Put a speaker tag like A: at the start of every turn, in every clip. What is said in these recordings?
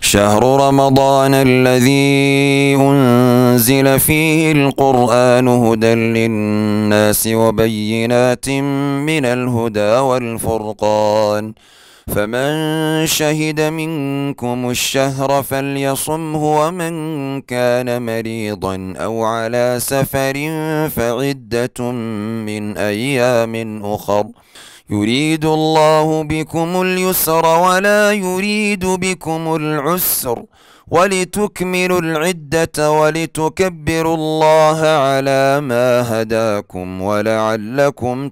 A: شهر رمضان الذي أنزل فيه القرآن هدى للناس وبينات من الهدى والفرقان فمن شهد منكم الشهر فليصمه ومن كان مريضا أو على سفر فعدة من أيام أخر يريد الله بكم اليسر ولا يريد بكم العسر ولتكملوا العدة ولتكبروا الله على ما هداكم ولعلكم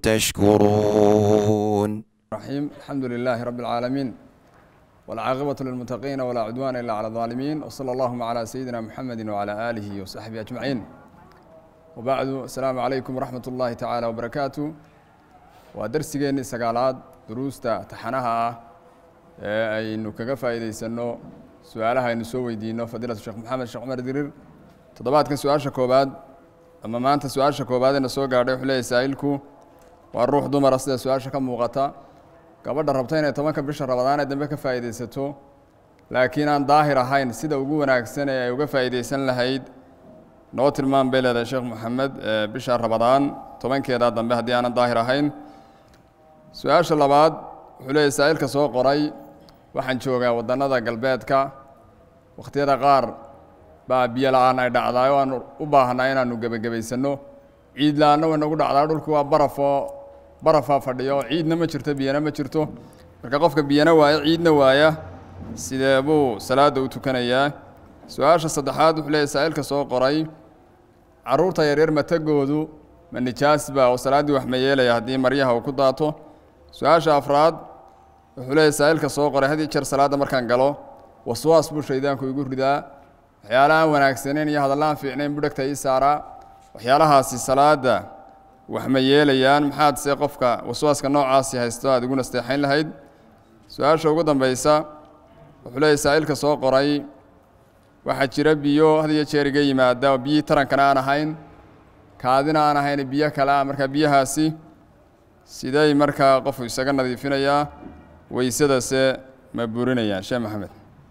A: تشكرون
B: الرحيم الحمد لله رب العالمين والعاقبة للمتقين ولا عدوان إلا على الظالمين وصلى اللهم على سيدنا محمد وعلى آله وصحبه أجمعين وبعد السلام عليكم ورحمة الله تعالى وبركاته ودرسيgeennii sagaalaad duruusta taxanaha ah ee aynu kaga faa'iidaysanno su-aalaha aynu soo weydiino fadiilatu sheekh maxamed sheekh cumar dirir toddobaadkan su-aasha koobaad ama maanta su-aasha koobaadena soo gaadhay wuxuu leeyahy saa'ilku waa ruux dumara sida su-aasha ka muuqata gabadha rabta inay tobanka bisha rabadaan ee dambe ka faa'iidaysato laakiin aan daahir ahayn sida ugu wanaagsan ee ay uga faa'iidaysan lahayd noo tilmaan bay leedahay sheekh moxamed bisha rabadaan tobankeeda dambe haddii aanan daahir ahayn su-aasha labaad wuxuu leeyahy saa'ilka soo qoray waxaan joogaa waddannada galbeedka wakhtiyada qaar baa biyo la-aan ay dhacdaay oo aanu u baahnaa inaanu gebagabaysanno ciid la-aanna way nagu dhacdaa dhulku waa barafoo barafaa fadhiyo ciidna ma jirto biyana ma jirto marka qofka biyana waaya ciidna waaya sidee buu salaadda u tukanayaa su-aasha saddexaad wuxuu leeyahy saa'ilka soo qoray carruurta yaryar matagoodu ma nijaasba oo salaaddii wax ma yeelaya haddii maryaha uu ku daato su-aasha afraad wuxuu leeyahy saa'ilka soo qoray had iyo jeer salaadda markaan galo waswaas buu shaydaanku igu ridaa waxyaala aan wanaagsaneyn iyo hadalla aan fiicnayn buu dhegta ii saaraa waxyaalahaasi salaadda wax ma yeelayaan maxaad see qofka waswaaska noocaasi haysto aada igu nasteexayn lahayd su-aasha ugu dambeysa wuxuu leeyahy saa'ilka soo qoray waxaa jira biyo had iyo jeer iga yimaada oo biyihii tarankana aan ahayn kaadina aan ahayn biyo kale ah markaa biyahaasi siday markaa qofku isaga nadiifinayaa weysadase ma burinayaan sheekh maxamed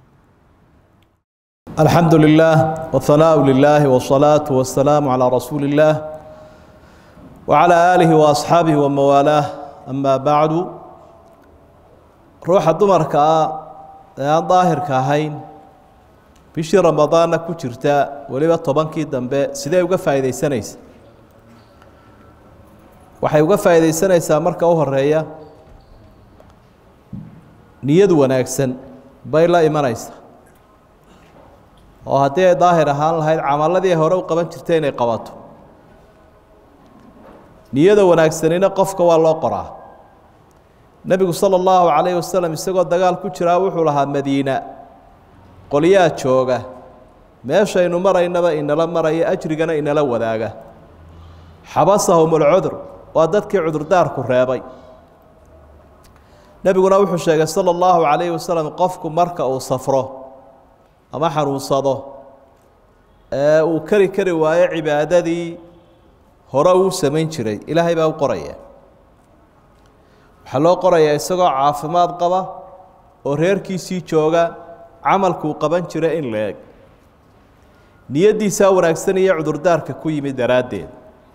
C: الحمد لله والثناء لله والصلاة والسلام على رسول الله وعلى آله وأصحابه وموالاه أما بعد روح دمرك aan daahirka ahayn bishii ramadaanna ku jirta weliba tobankii dambe sidee uga faa'iidaysanaysa waxay uga faa'iidaysanaysaa marka u horeeya niyadu wanaagsan bay la imanaysaa oo haddii ay daahir ahaan lahayd camaladii hore u qaban jirtay inay qabato niyada wanaagsanina qofka waa loo qoraa nebigu sala allahu calayhi wasalam isagoo dagaal ku jiraa wuxuu lahaa madiina qolyaa jooga meeshaynu maraynaba inala maraya ajrigana inala wadaaga xabasahum alcudur waa dadkii cudurdaarku reebay nebiguna wuxuu sheegay sala allahu calayhi wasalam qofku marka uu safro ama xanuunsado ee uu kari kari waayo cibaadadii hore uu samayn jiray ilaahay baa u qoraya waxaa loo qorayaa isagoo caafimaad qaba oo reerkiisii jooga camalkuu qaban jira in la eg niyaddiisaa wanaagsan iyo cudurdaarka ku yimid daraaddeed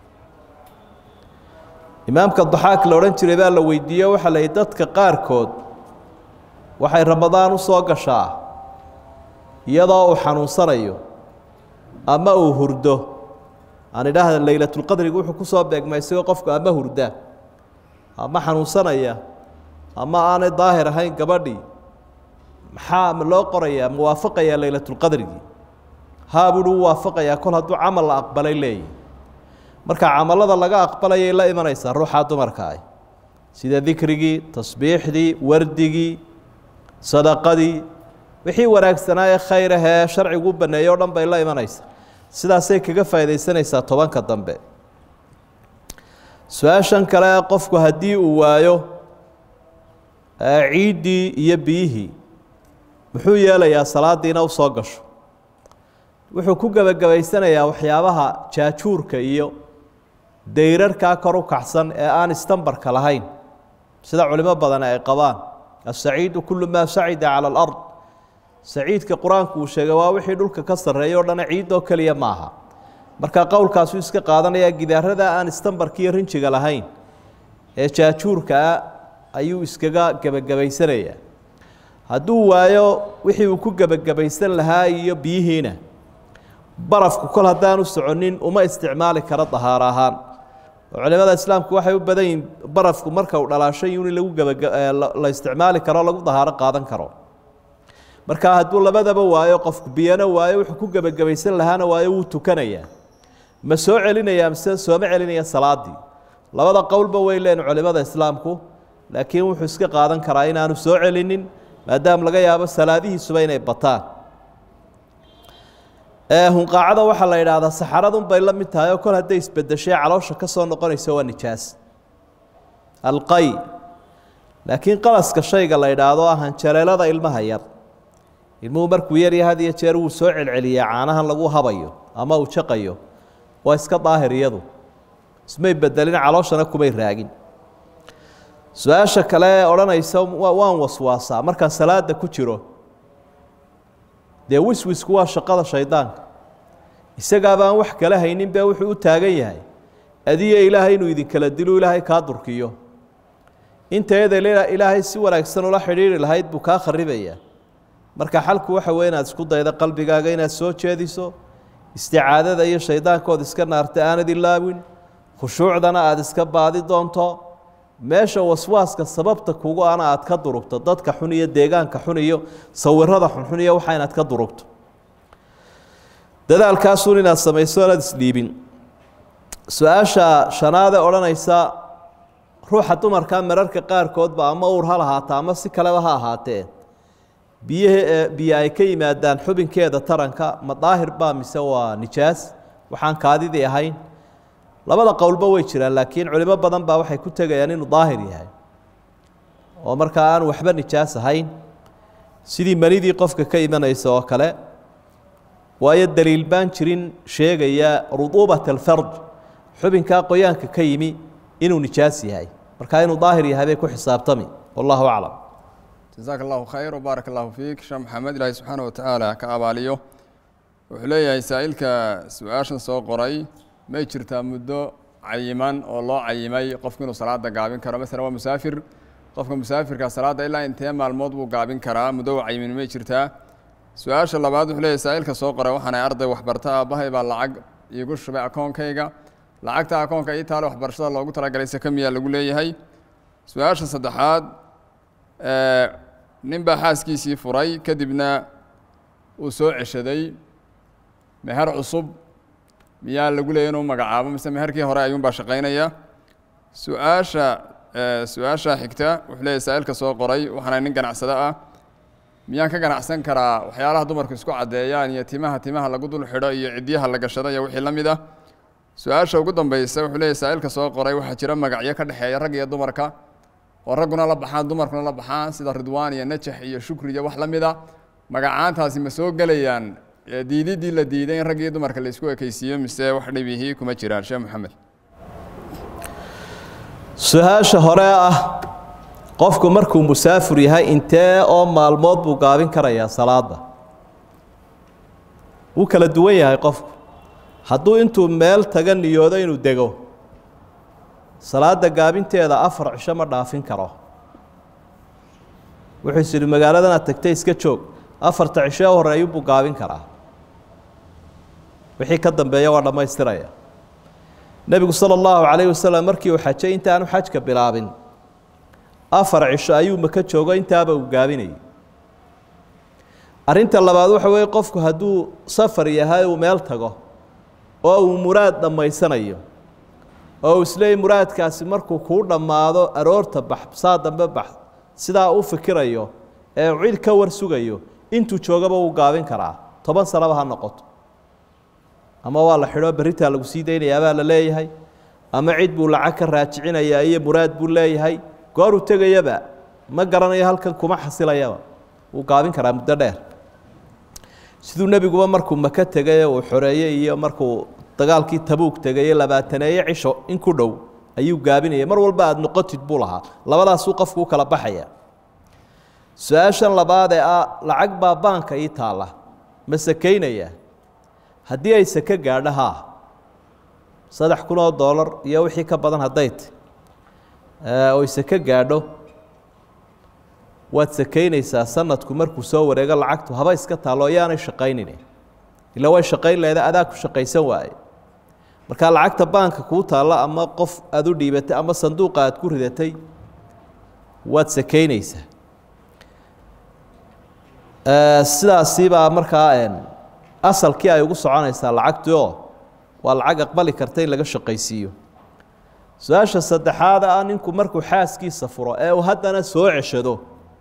C: imaamka daxaak la odhan jiray baa la weydiiye waxaa la yidhi dadka qaarkood waxay ramadaan u soo gashaa iyadoo uu xanuunsanayo ama uu hurdo aan idhaahda leylatulqadriga wuxuu ku soo beegma isagoo qofku ama hurda ama xanuunsanaya ama aanay daahir ahayn gabadhii maxaa loo qorayaa muwaafaqayaa leylatulqadrigii haa buuhi u waafaqayaa kol hadduu camal la aqbalay leeyahy marka camalada laga aqbalayay la imanaysaa ruuxaa dumarka ah sida dikrigii tasbiixdii wardigii sadaqadii wixii wanaagsanaa ee khayr ahee sharcigu u baneeyey o dhan bay la imanaysaa sidaasay kaga faa'iidaysanaysaa tobanka dambe su-aashan kale qofku haddii uu waayo ciiddii iyo biyihii muxuu yeelayaa salaadiina u soo gasho wuxuu ku gebagabaysanayaa waxyaabaha jaajuurka iyo dayrarkaa kor u kacsan ee aan istambarka lahayn sida culimo badan ay qabaan asaciidu kulu maa sacida cala alard saciidka qur-aanku uu sheegay waa wixii dhulka ka sarreeya o dhana ciidoo keliya maaha marka qowlkaasuu iska qaadanayaa gidaarada aan istambarkiiyo rinjiga lahayn ee jaajuurkaa ayuu iskaga gebagabaysanayaa hadduu waayo wixii uu ku gebagabaysan lahaa iyo biyihiina barafku kol haddaanu soconin uma isticmaali karo dahaaro ahaan oo culimada islaamku waxay u badan yihin barafku marka uu dhalaashay in lagu gebala isticmaali karo lagu dahaaro qaadan karo marka hadduu labadaba waayo qofku biyana waayo wuxuu ku gebagabaysan lahaana waayo wuu tukanayaa ma soo celinaya mise sooma celinaya salaadii labada qowlba way leen culimada islaamku laakiin wuxuu iska qaadan karaa inaanu soo celinin maadaama laga yaabo salaadihiisuba inay bataan hunqaacada waxaa la yidhaahdaa saxaradun bay la mid tahay oo kol hadday isbedeshay caloosha ka soo noqonaysa waa nijaas alqay laakiin qalaska shayga la yidhaahdo ahanjareelada ilmaha yar ilmuhu markuu yarya had iyo jeer wuu soo celceliyaa caanahan lagu habayo ama uu jaqayo waa iska daahir iyadu ismay bedelin calooshana kumay raagin su-aasha kale odhanaysa waan waswaasaa markaan salaada ku jiro dee wiswisku waa shaqada shaydaanka isagaabaan wax kala haynin bee wuxuu u taagan yahay adiyo ilaahay inuu idinkala dilo ilaahay kaa durkiyo inteeda ilaahay si wanaagsan ula xidhiiri lahayd buu kaa kharibayaa marka xalku waxa weye inaad isku daydo qalbigaaga inaad soo jeediso isticaadada iyo shaydaankood iska naarta aanad ilaawin khushuucdana aada iska baadi doonto meesha waswaaska sababta kugu ana aad ka durugto dadka xun iyo deegaanka xun iyo sawirada xunxun iyo waxa inaad ka durugto dadaalkaasuun inaad samayso inaad isdhiibin su-aasha shanaade odhanaysa ruuxa dumarka mararka qaarkoodba ama uur ha lahaata ama si kaleba ha ahaatee biyahe biyo ay ka yimaadaan xubinkeeda taranka ma daahir baa mise waa nijaas waxaan kaadidii ahayn labada qowlba way jiraan laakiin culimo badan baa waxay ku tegayaan inuu daahir yahay oo markaa aan waxba nijaas ahayn sidii manidii qofka ka imanaysa oo kale waayo daliil baan jirin sheegaya ruduubat alfarj xubinkaa qoyaanka ka yimi inuu nijaas yahay markaa inuu daahir yahay bay ku xisaabtami wallahu aclam
B: jazaaka allahu khayr wbaarak allahu fiik sheekh maxamed ilaahi subxaana wa tacaala ka abaaliyo wuxuu leeyahay saa'ilka su-aashan soo qoray may jirtaa muddo cayiman oo loo cayimay qofku inuu salaada gaabin karo masalan waa musaafir qofka musaafirka salaadda ilaa intee maalmood buu gaabin karaa muddo u cayimin may jirtaa su-aasha labaad wuxuu leeyahay saa'ilka soo qoray waxaanay arday waxbarta aabbahay baa lacag iigu shubay akoonkayga lacagta akoonka ii taale waxbarashada loogu talagalay sakamiyaa lagu leeyahay su-aasha saddexaad nin baa xaaskiisii furay kadibna uu soo ceshaday meher cusub miyaa lagu leeyay inuu magacaabo mise meherkii hore ayuunbaa shaqaynaya su-aasha su-aasha xigta wuxuu leeyahy saa'ilka soo qoray waxaana nin ganacsado ah miyaan ka ganacsan karaa waxyaalaha dumarku isku caddeeyaan iyo timaha timaha lagu dul xidho iyo cidyaha la gashado iyo wixii la mid ah su-aasha ugu dambeysa wuxuu leeyahy saa'ilka soo qoray waxaa jira magacyo ka dhexeeya rag iyo dumarka oo ragguna la baxaan dumarkuna la baxaan sida ridwaan iyo najax iyo shukri iyo wax la mid a magacaantaasi ma soo gelayaan diididii la diiday in rag iyo dumarka la isku ekeysiiyo mise wax dhibihii kuma jiraan sheekh maxamed
C: su-aasha hore ah qofku markuu musaafir yahay intee oo maalmood buu gaabin karayaa salaada wuu kala duwan yahay qofku hadduu intuu meel taga niyoodo inuu dego salaada gaabinteeda afar cisho ma dhaafin karo wuxuu is idhi magaaladan aad tagtay iska joog afarta cisho ee hore ayuunbuu gaabin karaa wixii ka dambeeya waa dhammaystiraya nebigu sala allahu calayh wasalam markii uu xajay intaanu xajka bilaabin afar cisho ayuu maka joogo intaaba uu gaabinayay arrinta labaad waxa weeye qofku hadduu safar yahay uu meel tago oo uu muraad dhammaysanayo oo uu isleeyay muraadkaasi markuu kuu dhammaado aroorta bax saa dambe bax sidaa u fikirayo ee cid ka war sugayo intuu joogaba wuu gaabin karaa toban sanaba ha noqoto ama waa la xidhoo berritaa lagu sii daynayaabaa la leeyahay ama cid buu lacag ka raajicinayaa iyo muraad buu leeyahay gooruu tegayaba ma garanayo halkan kuma xasilayaba wuu gaabin karaa muddo dheer siduu nebiguba markuu maka tegay uu xoreeyey iyo markuu dagaalkii tabuug tegaye labaataneeye cisho in ku dhow ayuu gaabinaya mar walba aada noqotid buu lahaa labadaasuu qofku u kala baxaya su-aashan labaad ee ah lacag baa baanka ii taalla ma sakaynayaa haddii ay sake gaadho haa saddex kun oo doolar iyo wixii ka badan hadday ti oy sake gaadho waad sakaynaysaa sanadku markuu soo wareego lacagtu haba iska taallo yaanay shaqaynin ila way shaqayn leeda adaa ku shaqaysan waaye markaa lacagta baanka kuu taalla ama qof aada u dhiibatay ama sanduuqa aad ku ridatay waad sakaynaysaa sidaasibaa markaa asalkii ay ugu soconaysaa lacagtii oo waa lacag aqbali karta in laga shaqaysiiyo su-aasha saddexaad ah ninku markuu xaaskiisa furo ee uu haddana soo ceshado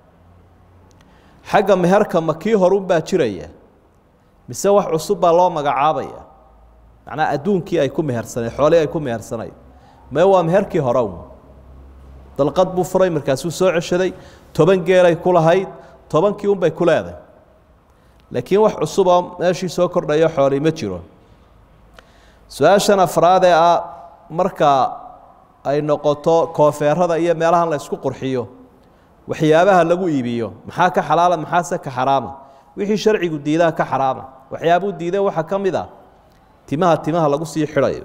C: xagga meherka ma kii horunbaa jiraya mise wax cusub baa loo magacaabaya macnaa adduunkii ay ku mehersanay xoolihii ay ku mehersanay mee waa meherkii hore un dalqad buu furay markaasuu soo ceshaday toban geelay ku lahayd tobankii unbay ku leedahay laakiin wax cusuboo meeshii soo kordhayo xoolii ma jiro su-aashan afraad ee ah marka ay noqoto koofeerada iyo meelahan la ysku qurxiyo waxyaabaha lagu iibiyo maxaa ka xalaala maxaase ka xaraama wixii sharcigu diidaha ka xaraama waxyaabuu diiday waxaa ka mid ah timaha timaha lagu sii xidhayo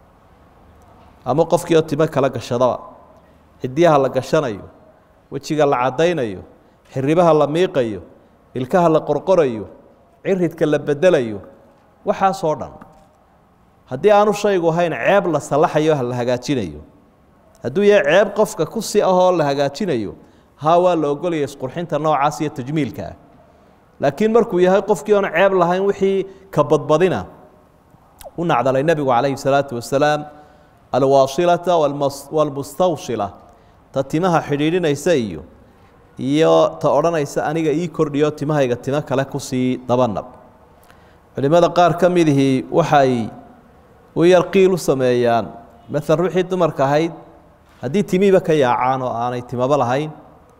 C: ama qofkii oo timo kala gashadaba ciddiyaha la gashanayo wejiga la caddaynayo xiribaha la miiqayo ilkaha la qorqorayo ciridka la bedelayo waxaasoo dhan haddii aanu shaygu ahayn ceeb la salaxayo la hagaajinayo hadduu yahay ceeb qofka ku si ahoo la hagaajinayo haa waa la ogolaya isqurxinta noocaas iyo tajmiilka ah laakiin markuu yahay qofkii oon ceeb lahayn wixii ka badbadina u nacdalay nebigu calayhi salaatu wasalaam alwaasilata walmustawsila ta timaha xidhiidhinaysa iyo iyo ta odhanaysa aniga ii kordhiyo timahayga timo kale kusii dabanab culimmada qaar ka midihii waxay u yar qiil u sameeyaan maala ruuxii dumarka ahayd haddii timiiba ka yaacaan oo aanay timaba lahayn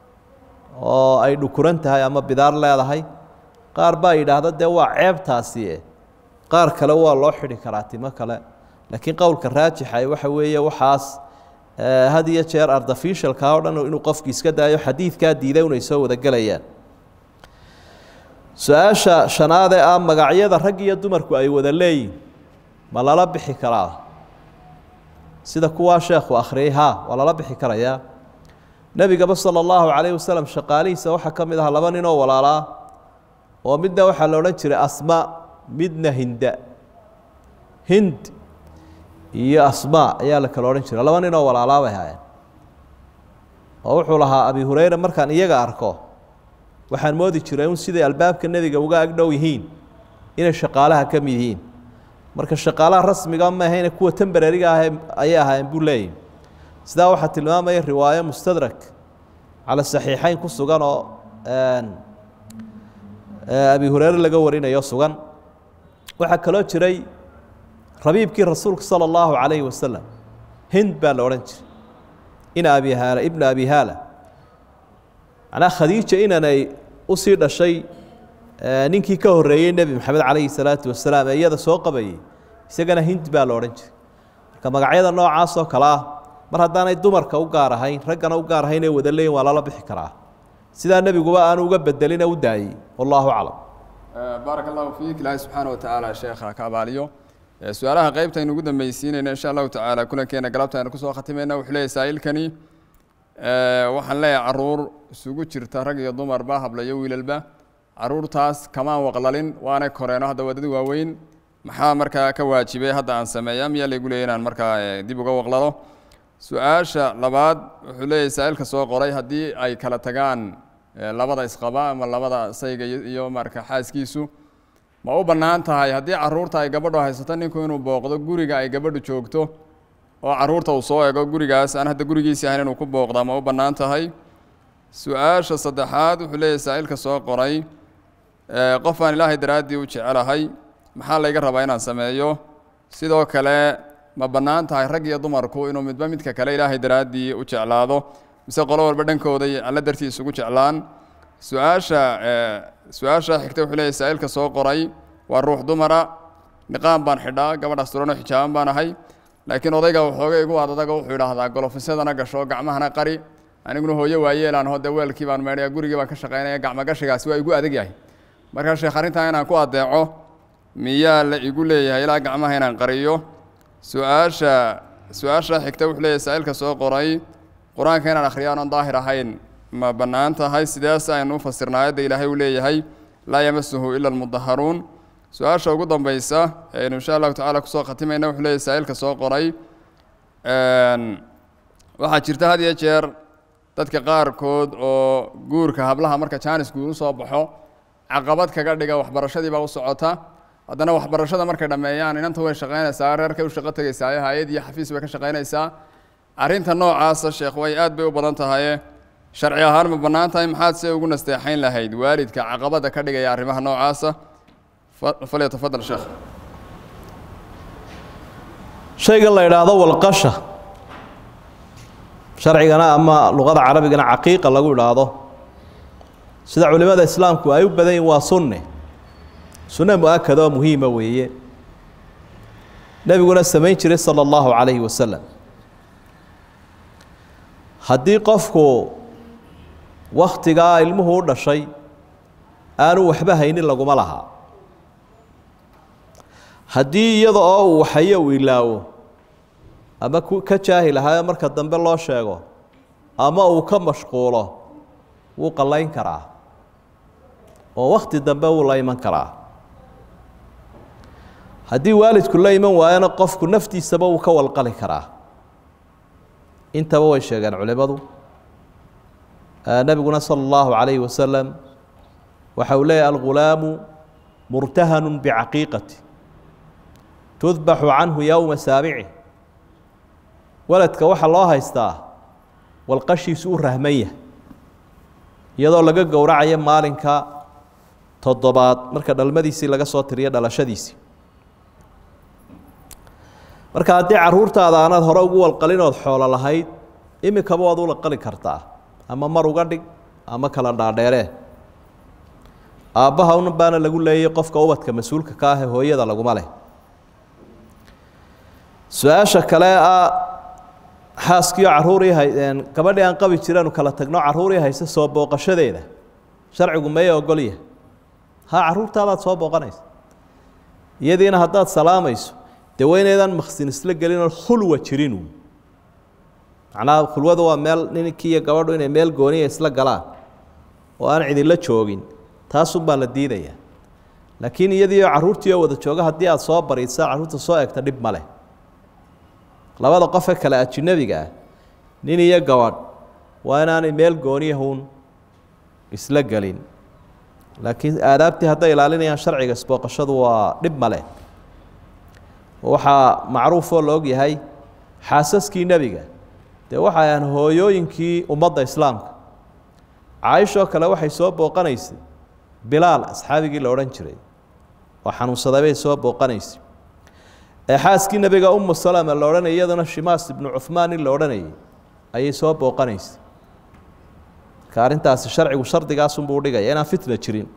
C: oo ay dhukuran tahay ama bidaar leedahay qaar baa yidhaahda dee waa ceebtaasi qaar kale waa loo xidhi karaa timo kale laakiin qowlka raajixa waxa weeye waxaas had iyo jeer artificialka o dhan inuu qofki iska daayo xadiidkaa diiday unay soo wada gelayaan su-aasha shanaadee ah magacyada rag iyo dumarku ay wada leeyihin ma lala bixi karaa sida kuwaa sheekhu akhriyey ha waa lala bixi karayaa nebigaba sala allahu calayh wasalam shaqaalihiisa waxaa ka mid aha laba nin oo walaalaa oo midna waxaa la odhan jiray asma midna hinda hind iyo asmaa ayaa la kala odhan jiray laba nin oo walaalaa bay haayeen oo wuxuu lahaa abi hureyre markaan iyaga arko waxaan moodi jiray un siday albaabka nebiga uga agdhow yihiin inay shaqaalaha ka mid yihiin marka shaqaalaha rasmiga ma ahayne kuwa temberariga ah ayay ahaayeen buu leeyahy sidaa waxaa tilmaamaya riwaayo mustadrak cala saxiixeyn ku sugan oo abi hureyre laga warinayo sugan waxaa kaloo jiray rabiibkii rasuulka salى اllahu عalayhi wasalam hind baa la odhan jiray ina abi haala ibna abi haala macnaa khadiija inanay usii dhashay ninkii ka horeeyey nebi maxamed calayhi salaatu wasalaam ee iyada soo qabayey isagana hind baa la odhan jiray marka magacyada noocaas oo kale ah mar haddaanay dumarka u gaar ahayn raggana u gaar ahayn ee wada leeyin waa lala bixi karaa sidaa nebiguba aanu uga bedelina u daayey wallahu aclam
B: baaraka allahu fiik ilaahay subxaana watacaala sheekha ka abaaliyo su-aalaha qeybtaynu ugu dambeysiinayna insha allahu tacaala kulankeena galabta aynu kusoo khatimayna wuxuu leeyahy saa'ilkani waxaan leeyahay caruur isugu jirta rag iyo dumarba habla iyo wiilalba caruurtaas kamaan waqlalin waanay koreeno hadda waa dad waaweyn maxaa markaa ka waajibay hadda aan sameeya miyaa laygu leeyay inaan markaa dib uga waqlalo su-aasha labaad wuxuu leeyahay saa'ilka soo qoray haddii ay kala tagaan labada isqaba ama labada sayga iyo marka xaaskiisu ma u bannaan tahay haddii caruurta ay gabadhu haysato ninku inuu booqdo guriga ay gabadhu joogto oo caruurta uu soo ego gurigaas aan hadda gurigiisi ahayn inuu ku booqdaa ma u bannaan tahay su-aasha saddexaad wuxuu leeyahay saa'ilka soo qoray qof aan ilaahay daraaddii u jecelahay maxaa layga rabaa inaan sameeyo sidoo kale ma bannaan tahay rag iyo dumarku inuu midba midka kale ilaahay daraaddii u jeclaado mise qolo walba dhankooday alla dartiis ugu jeclaan su-aasha su-aasha xigta wuxuu leeyahy saa'ilka soo qoray waa ruux dumara niqaan baan xidhaa gabadhaas turanoo xijaaban baan ahay laakiin odayga waxooga igu adadaga wuxuu idhaahdaa golofisyadana gasho gacmahana qari aniguna hooyo waayeelaan hode weelkii baan meedhaya gurigii baan ka shaqaynaya gacmogashigaasi waa igu adag yahay markaa sheekh arrintaa inaan ku adeeco miyaa la igu leeyahay ilaa gacmaha inaan qariyo su-aasha su-aasha xigta wuxuu leeyahay saa-ilka soo qoray qur-aanka inaan akhriyo aanan daahir ahayn ma bannaan tahay sidees aynu u fasirna aayadda ilaahay uu leeyahay laa yamasuhu ila almudaharuun su-aasha ugu dambaysa aynu insha allahu tacala kusoo khatimayna wuxuu leeyahay saa-ilka soo qoray waxaa jirta had iyo jeer dadka qaarkood oo guurka hablaha marka jaanis guur u soo baxo caqabad kaga dhiga waxbarashadiibaa u socota haddana waxbarashada markay dhammeeyaan inanta way shaqaynaysaa reerkay u shaqo tegaysaa hay-ad iyo xafiis bay ka shaqaynaysaa arrinta noocaasa sheekh way aad bay u badan tahaye sharci ahaan ma bannaan tahay maxaad se ugu nasteexayn lahayd waalidka caqabadda ka dhigaya arrimaha noocaasa falyatafadal sheekh
C: shaygan la idhaahdo walqasha sharcigana ama luqada carabigana caqiiqa lagu idhaahdo sida culimada islaamku ay u badan yihin waa sunne sunne mu-akad oo muhiima weeye nebiguna samayn jiray sala allahu calayhi wasalam haddii qofku wakhtigaa ilmuhu u dhashay aanu waxba haynin laguma lahaa haddii iyada oo uu waxayo uu ilaawo ama ku ka jaahil ahaayo marka dambe loo sheego ama uu ka mashquulo wuu qallayn karaa oo wakhti dambe wuu la iman karaa haddii waalidku la iman waayona qofku naftiisaba wuu ka walqali karaa intaba way sheegeen culimadu nebiguna sala allahu calayhi wasalam waxa uu leeyahy algulaamu murtahanu bicaqiiqati tudbaxu canhu yowma saabici waladka waxaa loo haystaa walqashiisu u rahmanya iyadoo laga gowracayo maalinka toddobaad marka dhalmadiisii laga soo tiriyo dhalashadiisii marka haddii caruurtaada aanaad hore ugu walqalinood xoolo lahayd imikaba waad u laqali kartaa ama mar uga dhig ama kala dhaadheeree aabbaha un baana lagu leeyay qofka ubadka mas-uulka ka ah ee hooyada laguma leh su-aasha kale ah xaaskiio caruurii hay gabadhii aan qabi jiranu kala tagno caruurii hayse soo booqashadeeda sharcigu maya ogolya ha caruurtaadaad soo booqanaysa iyadiina haddaad salaamayso dee weyneedaan maksin isla gelinoo khulwa jirinu macnaha khulwada waa meel ninkii iyo gabadhu inay meel gooniya isla galaan oo aan cidinla joogin taasunbaa la diidayaa laakiin iyadiioo carruurtiioo wada jooga haddii aada soo bariisa carruurta soo egta dhib ma leh labada qofe kale ajinabiga ah nin iyo gabadh waa inaanay meel gooniyahun isla gelin laakiin aadaabtii hadday ilaalinayaan sharciga isbooqashadu waa dhib male waxaa macruufoo la og yahay xaasaskii nebiga dee waxay ahan hooyooyinkii ummadda islaamka caaishoo kale waxay soo booqanaysay bilaal asxaabigii la odhan jiray oo xanuunsaday bay soo booqanaysay ee xaaskii nebiga umu salama la odhanayay iyaduna shimaas ibnu cuhmaan in la odhanayay ayay soo booqanaysay marka arrintaasi sharcigu shardigaasunbuu dhigaya inaan fitna jirin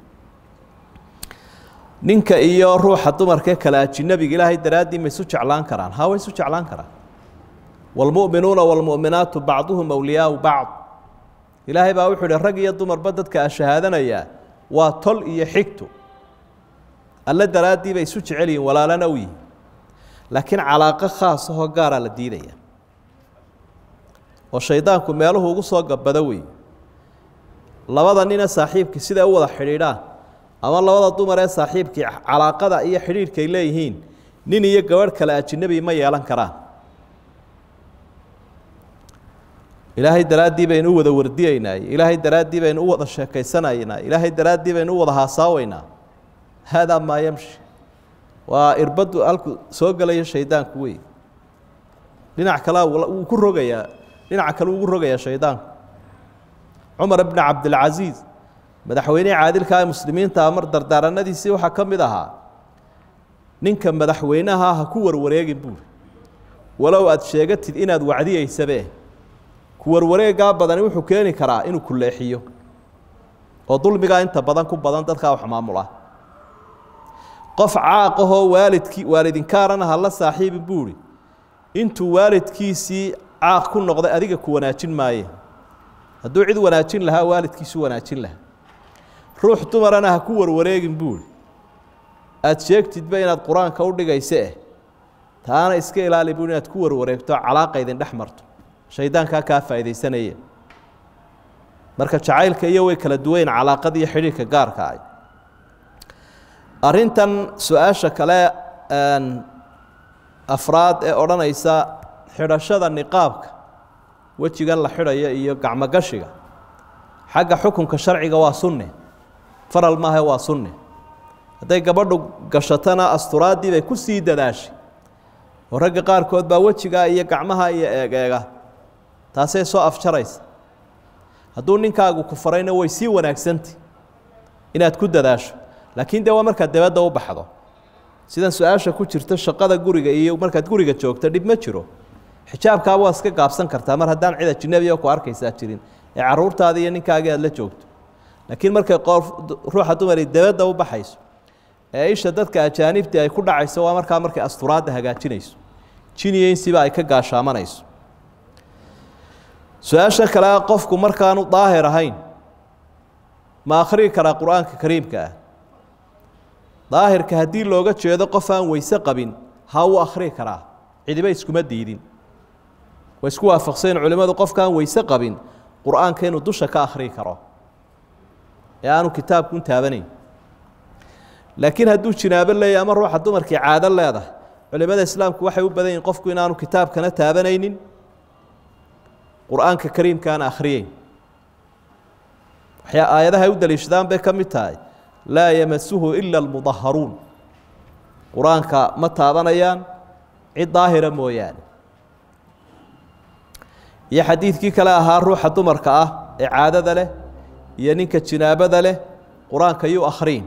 C: ninka iyo ruuxa dumarkee kale ajinabiga ilaahay daraaddii ma isu jeclaan karaan haa way isu jeclaan karaan waalmu'minuuna waalmu'minaatu bacduhum awliyaau bacd ilaahay baa wuxuu ihi rag iyo dumarba dadka ashahaadanayaa waa tol iyo xigtu alle daraaddii bay isu jecel yihin walaalana u yihin laakiin calaaqo khaas ahoo gaaraa la diidaya oo shaydaanku meeluhu ugu soo gabbado wey labada nina saaxiibkii siday u wada xidhiidhaan ama labada dumar ee saaxiibkii calaaqada iyo xidhiidhkay leeyihiin nin iyo gabadh kale ajinabi ma yeelan karaan ilaahay daraaddii baynu u wada wardiyeynaa ilaahay daraaddii baynu u wada sheekaysanaynaa ilaahay daraaddii baynu u wada haasaaweynaa haadaa maa yamshi waa irbaddu halku soo gelaya shaydaanku wey dhinac kale wuu ku rogayaa dhinaca kale ugu rogayaa shaydaanku cumar bni cabdilcasiis madaxweynihii caadilka ee muslimiinta mar dardaaranadiisii waxaa ka mid ahaa ninka madaxweynaha ha ku warwareegin buuri walow aada sheegatid inaad wacdiyeysabe ku warwareegaa badani wuxuu keeni karaa inuu ku leexiyo oo dulmigaa inta badan ku badan dadkaa wax maamula qof caaqahoo waalidkii waalidinkaarana hala saaxiibin buuri intuu waalidkiisii caaq ku noqday adiga ku wanaajin maaye hadduu cid wanaajin lahaa waalidkiisu wanaajin lahaa ruux dumarana ha ku warwareegin buuri aada sheegtidba inaad qur-aanka u dhigayse eh taana iska ilaali buuri inaad ku warwareegto calaaqa idin dhex marto shaydaankaa kaa faa'iidaysanaya marka jacaylka iyo way kala duwayn calaaqada iyo xidhiirka gaarka ah arrintan su-aasha kale afraad ee odhanaysa xidhashada niqaabka wejigan la xidhayo iyo gacmogashiga xagga xukunka sharciga waa sunne faral maaha waa sunne hadday gabadhu gashatana asturaaddii bay ku sii dadaashay oo ragga qaarkood baa wejigaa iyo gacmaha iyo eegeega taasay soo afjaraysa hadduu ninkaagu ku farayna way sii wanaagsantay inaad ku dadaasho laakiin dee waa markaad dabadda u baxdo sidan su-aasha ku jirta shaqada guriga iyo markaad guriga joogto dhib ma jiro xijaabkaaba waa iska gaabsan kartaa mar haddaan cid ajinabiya ku arkaysaa jirin ee caruurtaada iyo ninkaagii aad la joogto laakiin markay qof ruuxa dumari dabadda u baxayso ee isha dadka ajaanibtii ay ku dhacayso waa markaa markay asturaadda hagaajinayso jiniyeynsiba ay ka gaashaamanayso su-aasha kale a qofku markaanu daahir ahayn ma akhriyi karaa qur-aanka kariimka ah daahirka haddii looga jeedo qof aan weyse qabin ha uu akhriyi karaa cidiba iskuma diidin way isku waafaqseen culimmadu qofkaan weyse qabin qur-aanka inuu dusha ka akhriyi karo ee aanu kitaabkun taabanayn laakiin hadduu jinaabo leeyahy ama ruuxa dumarkii caado leedahay culimmada islaamku waxay u badan yihin qofku inaanu kitaabkana taabanaynin qur-aanka kariimkaana akhriyeyn waxyaa aayadaha ay u daliishadaan bay ka mid tahay laa yamasuhu ila almudaharuun qur-aanka ma taabanayaan cid daahira mooyaane iyo xadiidkii kale ahaa ruuxa dumarka ah ee caadada leh iyo ninka jinaabada leh qur-aanka yuu akhriin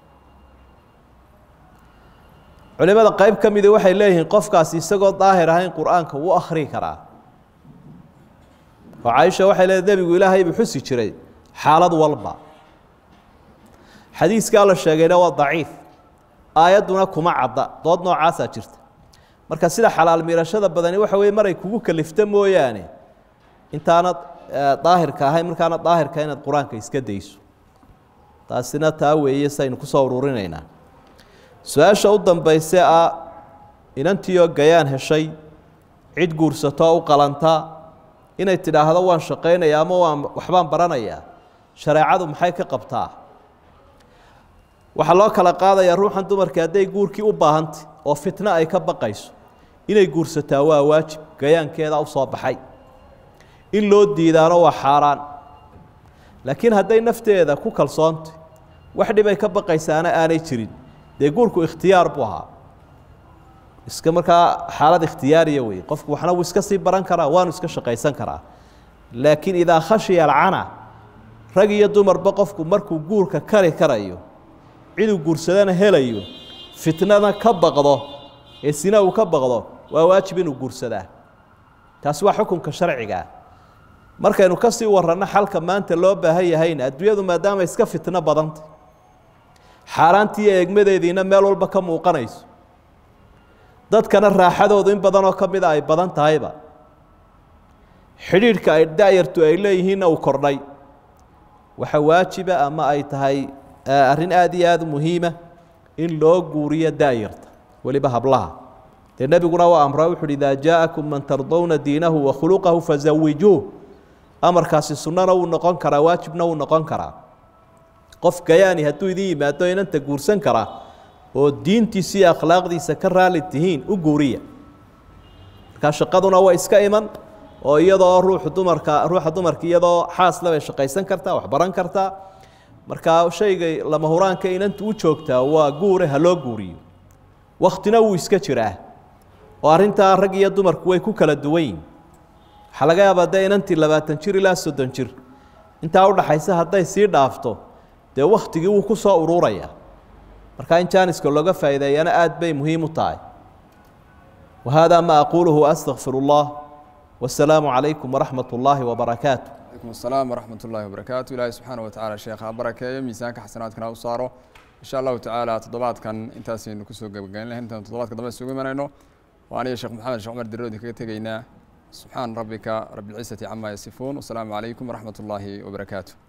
C: culimada qayb ka midi waxay leeyihiin qofkaasi isagoo daahir ahayn qur-aanka wuu akhriyi karaa oo caaisha waxay leedahay nebigu ilaahay buu xusi jiray xaalad walba xadiiskaa la sheegayna waa daciif aayadduna kuma cadda dood noocaasaa jirta marka sida xalaal miirashada badani waxa weye maray kugu kalifta mooyaane intaanad daahirka ahayn markaanad daahirka inaad qur-aanka iska dayso taasina taa weeye saynu kusoo ururinaynaa su-aasha u dambayse ah inantiioo gayaan heshay cid guursato u qalanta inay tidhaahdo waan shaqaynaya ama waan waxbaan baranayaa shareecadu maxay ka qabtaa waxaa loo kala qaadayaa ruuxan dumarkii hadday guurkii u baahantay oo fitno ay ka baqayso inay guursataa waa waajib gayaankeeda u soo baxay in loo diidaano waa xaaraan laakiin hadday nafteeda ku kalsoontay wax dhibay ka baqaysaana aanay jirin dee guurku ikhtiyaar buu ahaa iska markaa xaalad ikhtiyaariya wey qofku waxna wuu iska sii baran karaa waanu iska shaqaysan karaa laakiin idaa khashiya alcana rag iyo dumarba qofku markuu guurka kari karayo ciduu guursadana helayo fitnada ka baqdo ee sina uu ka baqdo waa waajib inuu guursadaa taasi waa xukunka sharcigaa markaynu ka sii waranno xalka maanta loo baahan yahayna adduunyadu maadaama iska fitno badantay xaaraantii eegmadeediina meel walba ka muuqanayso dadkana raaxadoodu in badanoo ka mida ay badan tahayba xidhiidhka ay da'yartu ay leeyihiinna uu kordhay waxa waajiba ama ay tahay arrin aada iyo aada muhiima in loo guuriyo da'yarta weliba hablaha dee nebiguna waa amra wuxu uhi idaa jaa'akum man tardowna diinahu wa khuluqahu fazawijuuh amarkaasi sunnana wuu noqon karaa waajibna wuu noqon karaa qof gayaani hadduu idin yimaado inanta guursan karaa oo diintiisa iyo akhlaaqdiisa ka raali tihiin u guuriya markaa shaqaduna waa iska iman oo iyadoo ruuxu dumarka ruuxa dumarka iyadoo xaasle bay shaqaysan kartaa wax baran kartaa markaa shayga lama huraanka inanta u joogtaa waa guure ha loo guuriyo wakhtina wuu iska jiraa oo arrintaa rag iyo dumarku way ku kala duwan yihin waxaa laga yaabaa dee inantii labaatan jir ilaa soddon jir intaa udhaxaysa hadday sii dhaafto dee wakhtigii wuu ku soo ururayaa markaa in jaaniska looga faa'iideeyana aad bay muhiim u tahay wa haadaa ma aquuluhu astaqfir اllah wasalaamu calaykum waraxmat ullaahi wabarakaatu
B: alaykum asalaam waraxmat ullahi wabarakaatu ilaahay subxaana wa tacala sheekha ha barakeeyo miisaanka xasanaadkana u saaro insha allahu tacaala toddobaadkan intaasaynu kusoo gebagayn lahayn intaan toddobaadka dambe isugu imanayno waa aniga sheekh maxamed sheekh cumar diroodi kaga tegaynaa subxaan rabbika rabi اlcizati cama yasifuun wasalaamu calaykum waraxmat اllahi wabarakaatu